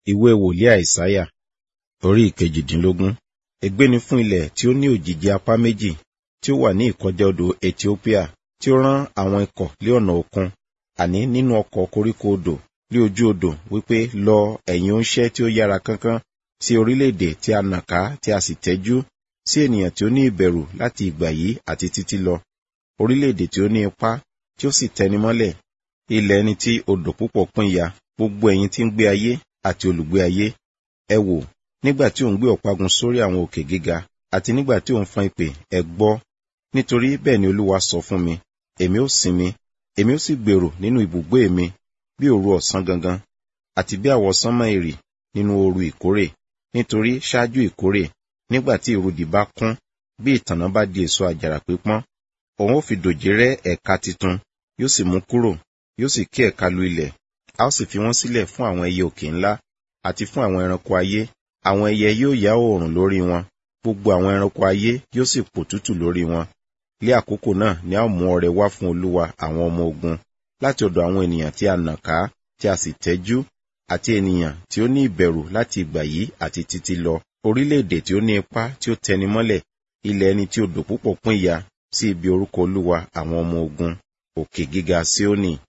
ìwé wòlíì àìsáyà orí ìkejìdínlógún ègbé ni fún ilẹ̀ tí ó ní òjìji apá méjì tí ó wà ní ìkọjá odò ethiopia tí ó rán àwọn ikọ̀ lé ọ̀nà òkun àní nínú ọkọ̀ koríko odò lé ojú odò wípé lọ ẹ̀yin ońṣẹ́ tí ó yára kánkán sí orílẹ̀-èdè tí a nà ká tí a sì tẹ́jú sí ènìyàn tí ó ní ìbẹ̀rù láti ìgbà yìí àti títí lọ orílẹ̀-èdè tí ó ní ipá tí ó sì tẹni mọ́lẹ̀ ilẹ̀ ẹni tí odò púpọ̀ pín ya gbogbo ẹ̀yin tí ń gbé ayé àti olùgbé ayé ẹ wò nígbà tí ò ń gbé ọ̀págun sórí àwọn òkè gíga àti nígbà tí ò ń fọn ìpè ẹ gbọ́ nítorí bẹ́ẹ̀ ni olúwa sọ fún mi èmi ó sinmi èmi ó sì gbèrò nínú ibùgbé mi bí òru ọ̀sán gangan àti bí àwọsánmọ́ èrì nínú ooru ìkórè nítorí ṣáájú ìkórè nígbà tí ìrudì bá kún bí ìtànná bá di èso àjàrà pípọ́n òun ó fi dòjé rẹ́ ẹ̀ka titun yóò sì mú kúrò yóò sì ké ẹ̀ka lu ilẹ̀ a ó sì fi wọ́n sílẹ̀ fún àwọn ẹyẹ òkè ńlá àti fún àwọn ẹranko ayé àwọn ẹyẹ yóò yá oòrùn lórí wọn gbogbo àwọn ẹranko ayé yóò sì pò tútù lórí wọn lé àkókò náà ni a ó mú ọrẹ wá fún olúwa àwọn ọmọ ogun láti ọ̀dọ̀ àwọn ènìyàn tí a nà ká tí a sì tẹ́jú àti ènìyàn tí ó ní ìbẹ̀rù láti ìgbà yìí àti títí lọ orílẹ̀-èdè tí ó ní ipá tí ó tẹni mọ́lẹ̀ ilẹ̀ ẹni tí odò púpọ̀ pín ya sí ibi orúkọ olúwa àwọn ọmọ ogun òkè gíga Síónì